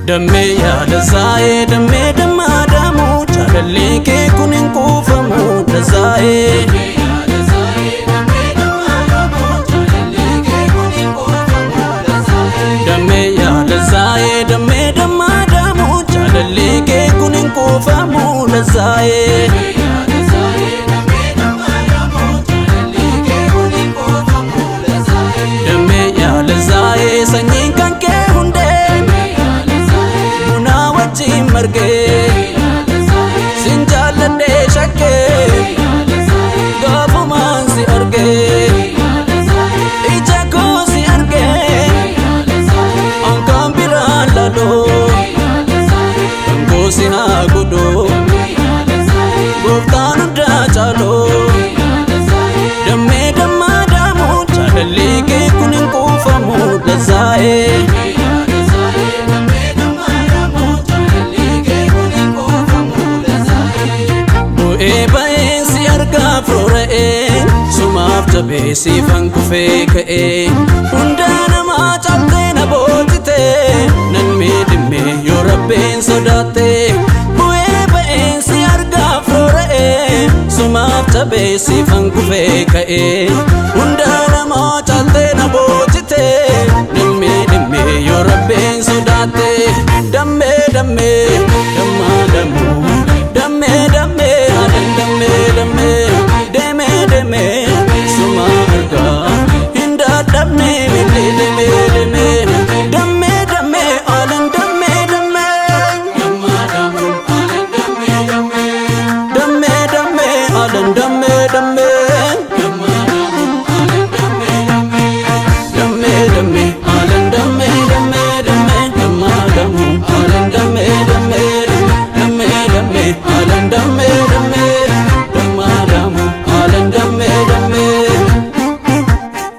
Dammee yaada zaa'ee dammee dammaa daamu jaalallee kee kun hin kuufamu dazaa'ee. Dammee yaada zaa'ee dammee dammaa daamu jaalallee kee kun hin kuufamu dazaa'ee. Dammee yaada zaa'ee sanyiin kan kee hundee bunaa wajjin margee sin jaalladhee shakkee gaafumaan si argee ija koo si argee ankaan biraan laloo dhangoo si haa godhoo gooftaan hundaa caaloo dammee dammaa daamu jaalallee kee kun hin kuufamu dazaa'ee. Bu'ee ba'een si argaa firoora'ee sumaaf jabee siifan kufee ka'ee hundaa namaa cabtee na boojitee nan miidhimee yoo rabbeen sodaattee bu'ee ba'een si argaa firoora'ee sumaaf jabee siifan kufee ka'ee hundaa namaa cabtee na boojitee nan miidhimee yoo rabbeen sodaattee dammee dammee dammaa dammoo. Dammee dammee adan dammee dammee deemee deemee suma argaa hin dadhabne miti deemee deemee dammee dammee adan dammee dammee dammee dammee adan dammee dammee dammee dammee adan dammee dammee dammee dammaa damuu adan dammee dammee dammee dammee adan dammee dammee dammaa damuu adan dammee dammee.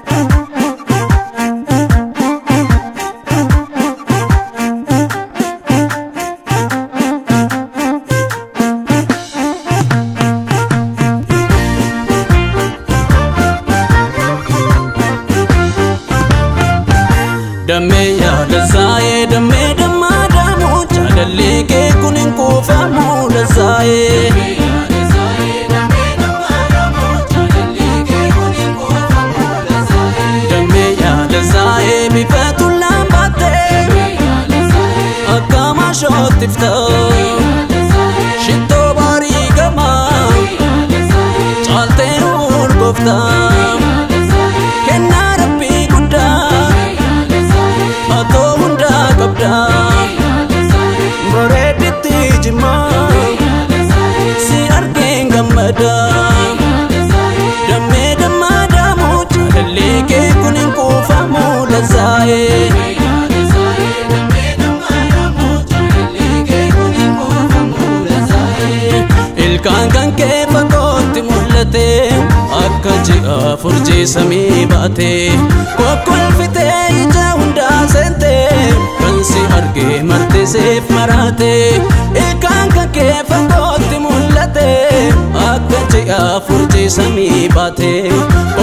Dammee yaada zaa'ee dammee dammaa daamu jaalallee kee kun hin kuufamu lazaa'ee. Dammee yaada zaa'ee bifa tullaan baattee akka maashootti fitoo shittoo baarii gamaa caaltee urgooftaa kennaa rabbii guddaa. Atoo hundaa qabdaa bareeditti jimaa si argeen gammadaa dammee dammaa daamu jaalallee kee kun hin kuufamu lazaa'ee. Ilkaan kan kee fagootti mul'ate akka ji'a furjii samii baate kokkolfitee ija hundaa seente kan si argee marte seef maraate ilkaan kan kee fagootti mul'ate akka ji'a furjii samii baate